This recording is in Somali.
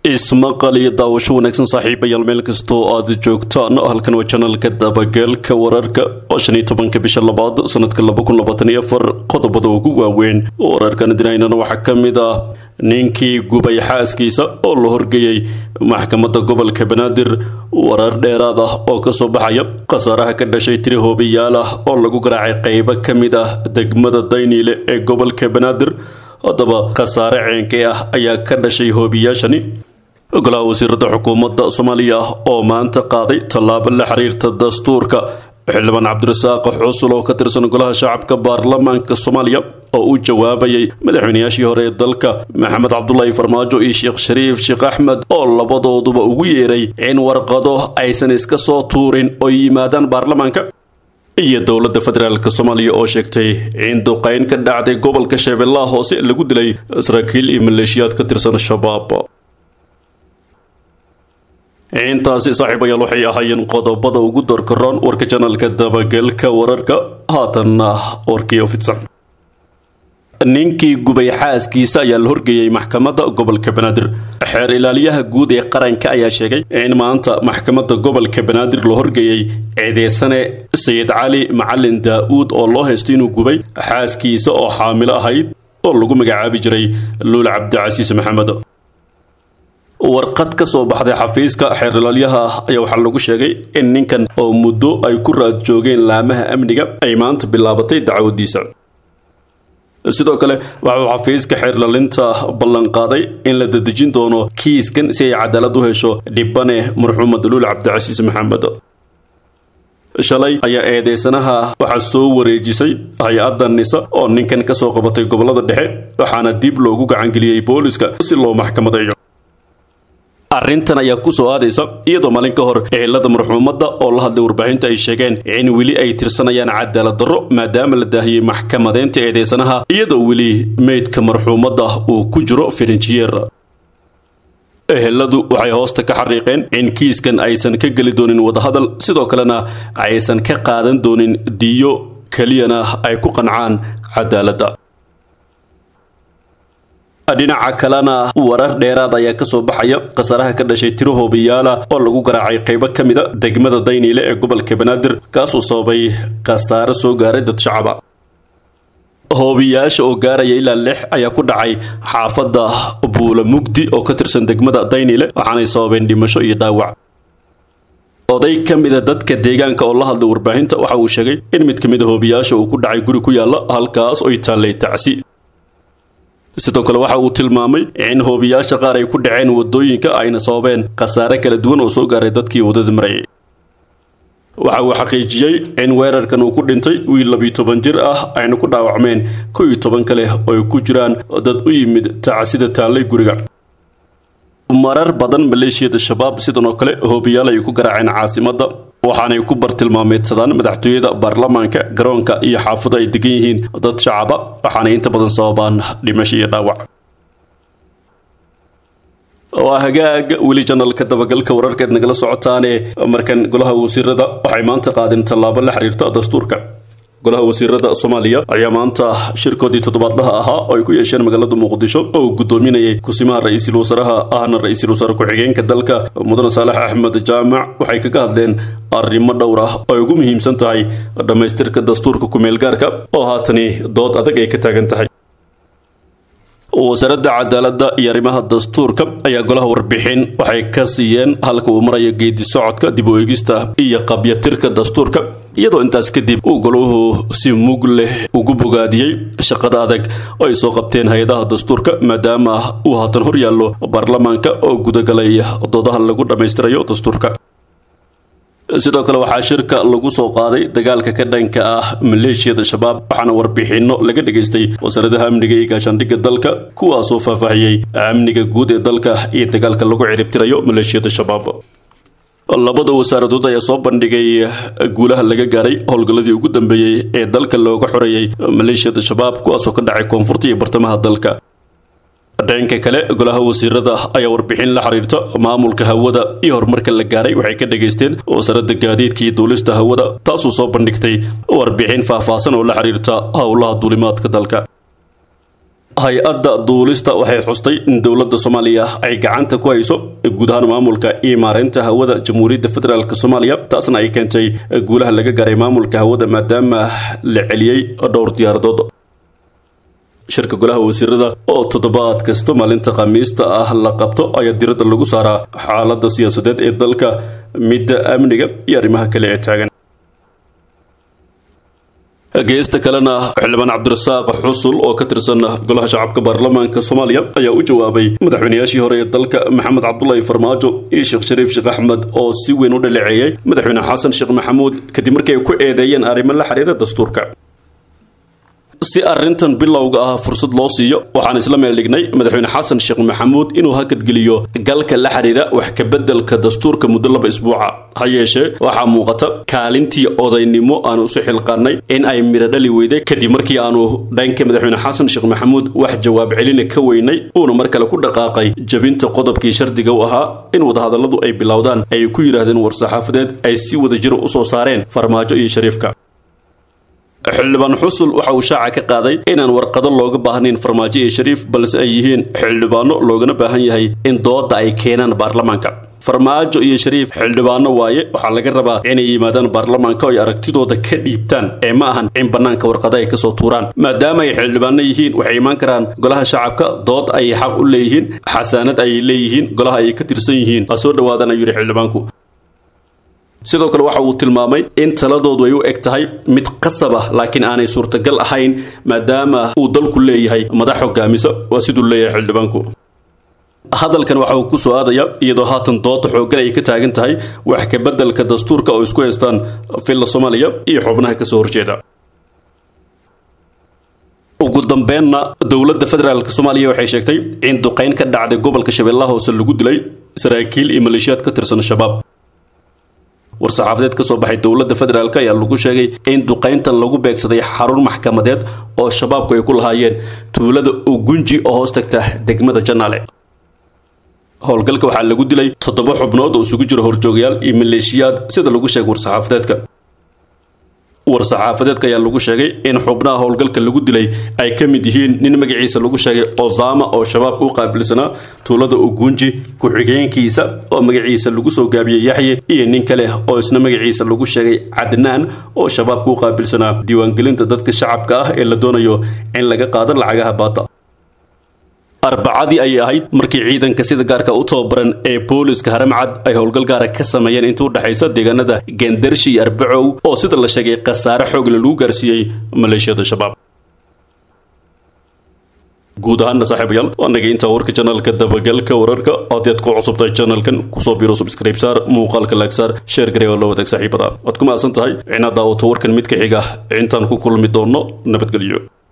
ismaqal iyo daawasho wanaagsan saaxiibayaal meel kastoo aad joogtaan halkan waa janalka dabageelka wararka oo shan iyo tobanka bisha labaad sanadka laba kun labaatan iyo afar qodobada ugu waaweyn wararkan dinaynana waxaa ka mid ah ninkii gubay xaaskiisa oo la horgeeyey maxkamadda gobolka banaadir warar dheeraad ah oo kasoo baxaya khasaaraha ka dhashay tiri hoobiyaal ah oo lagu garaacay qeybo ka mid ah degmada dayniile ee gobolka banaadir haddaba khasaare ceenkay ah ayaa ka dhashay hoobiyaashani golaha wasiirada xukuumadda soomaaliya oo maanta qaaday tallaabo la xiriirta dastuurka xildhibaan cabdirasaaq xusul oo ka tirsan golaha shacabka baarlamaanka soomaaliya oo u jawaabayay madaxweynayaashii hore ee dalka maxamed cabdulaahi farmaajo iyo sheekh shariif sheekh axmed oo labadooduba ugu yeeray in warqado aysan iska soo tuurin oo yimaadaan baarlamaanka iyo dowladda federaalk soomaaliya oo sheegtay in duqeyn ka dhacday gobolka shabeellaha hoose lagu dilay saraakiil iyo maleeshiyaad ka tirsan shabaab intaasi saaxiibayaal waxay ahaayeen qodobada ugu doorkaroon warka janalka dabagelka wararka haatanna warkii ofidsan ninkii gubay xaaskiisa ayaa la horgeeyey maxkamadda gobolka banaadir xeer ilaaliyaha guud ee qaranka ayaa sheegay in maanta maxkamadda gobolka banaadir la horgeeyey eedeysane sayid cali macalin daa-uud oo loo haysto inuu gubay xaaskiisa oo xaamilo ahayd oo lagu magacaabi jiray luul cabdicasiis maxamed warqad ka soo baxday xafiiska xeer ilaalyaha ayaa waxaa lagu sheegay in ninkan oo muddo ay ku raad joogeen laamaha amniga ay maanta bilaabatay dacwadiisa sidoo kale waxauu xafiiska xeerlalinta ballanqaaday in la dadejin doono kiiskan si ay cadaalad u hesho dhibane marxuumad luul cabdicasiis maxamed shalay ayaa eedeysanaha waxaa soo wareejisay hay-adda nisa oo ninkan kasoo qabatay gobolada dhexe waxaana dib loogu gacangeliyey booliska si loo maxkamadeeyo arrintan ayaa kusoo aadaysa iyadoo maalin ka hor ehelada marxuumadda oo la hadlay warbaahinta ay sheegeen in weli ay tirsanayaan cadaalad darro maadaama la daahiyey maxkamadeynta eedeysanaha iyadoo weli meydka marxuumadda uu ku jiro firinjiyeer eheladu waxay hoosta ka xariiqeen in kiiskan aysan ka geli doonin wadahadal sidoo kalena aysan ka qaadan doonin diyo keliyana ay ku qancaan cadaaladda dhinaca kalena warar dheeraad ayaa kasoo baxaya khasaaraha ka dhashay tiro hoobiyaala oo lagu garaacay qeybo ka mid a degmada dayniile ee gobolka banaadir kaasuu sababay khasaare soo gaaray dad shacaba hoobiyaasha oo gaaraya ilaa lix ayaa ku dhacay xaafadda buula mugdi oo ka tirsan degmada dayniile waxaanay sababeen dhimasho iyo dhaawac oday ka mida dadka deegaanka oo la hadlay warbaahinta waxa uu sheegay in mid ka mid a hoobiyaasha uu ku dhacay guri ku yaalla halkaas oy taallay tacsi sidoo kale waxa uu tilmaamay in hoobiyaasha qaar ay ku dhaceen wadooyinka ayna sababeen khasaare kala duwan oo soo gaaray dadkii wadada marayay waxa uu xaqiijiyey in weerarkan uu ku dhintay wiil labiyo toban jir ah ayna ku dhaawacmeen kow iyo toban kale oo ay ku jiraan dad u yimid tacsida taallay guriga marar badan maleeshiyada shabaab sidan oo kale hoobiyaal ay ku garaaceen caasimadda waxaanay ku bartilmaameedsadaan madaxtooyada baarlamaanka garoonka iyo xaafada ay degan yihiin dad shacaba waxaanay inta badan sababaan dhimasho iyo dhaawac waa hagaag weli janalka dabagalka wararkeed nagala socotaane markan golaha wasiirada waxay maanta qaadeen tallaabo la xiriirta dastuurka golaha wasiirada soomaaliya ayaa maanta shirkoodii toddobaadlaha ahaa oo ay ku yeesheen magaalada muqdisho oo uu gudoominayay kusimaha ra-iisul wasaaraha ahna ra-iisul wasaare ku-xigeenka dalka mudane saalax axmed jaamac waxay kaga hadleen arrimo dhowr ah oo ay ugu muhiimsan tahay dhammaystirka dastuurka ku-meelgaarka oo haatani dood adag ay ka taagan tahay wasaaradda cadaaladda iyo arrimaha dastuurka ayaa golaha warbixin waxay ka siiyeen halka uu marayo geedi socodka dib u eegista iyo qabyatirka dastuurka iyadoo intaas kadib uu golahu si mug leh ugu bogaadiyey shaqada adag oo ay soo qabteen hay-adaha dastuurka maadaama uu haatan hor yaallo baarlamaanka oo gudagalay doodaha lagu dhammaystirayo dastuurka sidoo kale waxaa shirka lagu soo qaaday dagaalka ka dhanka ah maleeshiyada shabaab waxaana warbixinno laga dhageystay wasaaradaha amniga iyo gaashaandhigga dalka kuwaasoo faahfaahiyey amniga guud ee dalka iyo dagaalka lagu ciribtirayo maleeshiyada shabaab labada wasaaradood ayaa soo bandhigay guulaha laga gaaray howlgalladii ugu dambeeyey ee dalka looga xoreeyey maleeshiyada shabaab kuwaasoo ka dhacay koonfurta iyo bartamaha dalka dhanka kale golaha wasiirada ayaa warbixin la xiriirta maamulka hawada iyo horumarka la gaaray waxay ka dhageysteen wasaaradda gaadiidka iyo duulista hawada taasoo soo bandhigtay warbixin faahfaahsan oo la xiriirta howlaha duulimaadka dalka hay-adda duulista waxay xustay in dowladda soomaaliya ay gacanta ku hayso guud ahaan maamulka iyo maareynta hawada jamhuuriyadda federaalk soomaaliya taasna ay keentay guulaha laga gaaray maamulka hawada maadaama la celiyey dhowr diyaaradood shirka golaha wasiirada oo toddobaad kasta maalinta khamiista ah la qabto ayaa diradda lagu saaraa xaaladda siyaasadeed ee dalka midda amniga iyo arrimaha kale ee taagan geesta kalena xildhibaan cabdirasaaq xusul oo ka tirsan golaha shacabka baarlamaanka soomaaliya ayaa u jawaabay madaxweynayaashii hore ee dalka maxamed cabdulaahi farmaajo iyo sheekh shariif sheekh axmed oo si weyn u dhaleeceeyey madaxweyne xasan sheekh maxamuud kadib markii ay ku eedeeyeen arrimo la xiriira dastuurka si arrintan bilowga ah fursad loo siiyo waxaan isla meel dhignay madaxweyne xasan sheekh maxamuud inuu hakadgeliyo galka la xiriira wax kabeddelka dastuurka muddo laba isbuuca ha yeeshee waxaa muuqata kaalintii odaynimo aanu isu xilqaannay in ay midho dhali weyday kadib markii aanu dhanka madaxweyne xasan sheekh maxamuud wax jawaab celina ka weynay uuna mar kale ku dhaqaaqay jabinta qodobkii shardiga u ahaa in wadahadalladu ay bilowdaan ay ku yidhaahdeen war-saxaafadeed ay si wada jiro u soo saareen farmaajo iyo shariifka xildhibaan xusul waxa uu shaaca ka qaaday inaan warqado looga baahnayn farmaajo iyo shariif balse ay yihiin xildhibaano loogana baahan yahay in dooda ay keenaan baarlamaanka farmaajo iyo shariif xildhibaano waaye waxaa laga rabaa inay yimaadaan baarlamaanka oo ay aragtidooda ka dhiibtaan ee ma ahan in bannaanka warqado ay kasoo tuuraan maadaama ay xildhibaano yihiin waxay imaan karaan golaha shacabka dood ay xaq u leeyihiin xasaanad ay leeyihiin golaha ay ka tirsan yihiin ha soo dhawaadaan ayuu yidhi xildhibaanku sidoo kale waxa uu tilmaamay in taladoodu ay u eg tahay mid qasab ah laakiin aanay suurtagal ahayn maadaama uu dalku leeyahay madax hogaamisa waa siduu leeyahay xildhibaanku hadalkan waxa uu ku soo aadaya iyadoo haatan dooda xooggan ay ka taagan tahay wax ka beddelka dastuurka oo isku haystaan filla soomaaliya iyo xubnaha kasoo horjeeda ugu dambeenna dowladda federaalk soomaaliya waxay sheegtay in duqayn ka dhacday gobolka shabeellaha hoose lagu dilay saraakiil iyo maleeshiyaad ka tirsan shabaab war-saxaafadeed ka soo baxay dowladda federaalk ayaa lagu sheegay in duqayntan lagu beegsaday xarun maxkamadeed oo shabaabku ay ku lahaayeen tuulada ugunji oo hoos tagta degmada janaale howlgalka waxaa lagu dilay toddoba xubnood oo isugu jira horjoogayaal iyo maleeshiyaad sida lagu sheegay war-saxaafadeedka war-saxaafadeedka ayaa lagu sheegay in xubnaha howlgalka lagu dilay ay ka mid yihiin nin magaciisa lagu sheegay osama oo shabaabka u qaabilsanaa tuulada ugunji ku-xigeenkiisa oo magaciisa lagu soo gaabiyey yaxye iyo nin kale oo isna magaciisa lagu sheegay cadnaan oo shabaabka u qaabilsanaa diiwaangelinta dadka shacabka ah ee la doonayo in laga qaado lacagaha baada arbacadii ayay ahayd markii ciidanka sida gaarka u tababaran ee booliska haramcad ay howlgal gaara ka sameeyeen inta u dhexaysa deegaanada gendarshi iyo arbacow oo sida la sheegay khasaare xoogle lagu gaarsiiyey maleeshiyada shabaab guud ahaana saaxiibayaal waa nagay intaa warka janalka dabagalka wararka haddii aad ku cusubtahay janalkan kusoo biro subscribe saar muuqaalka laag saar sheer garee oo la wadaag saaxiibada waad ku mahadsan tahay inaad daawato warkan mid ka xiga intaan ku kulmi doonno nabadgelyo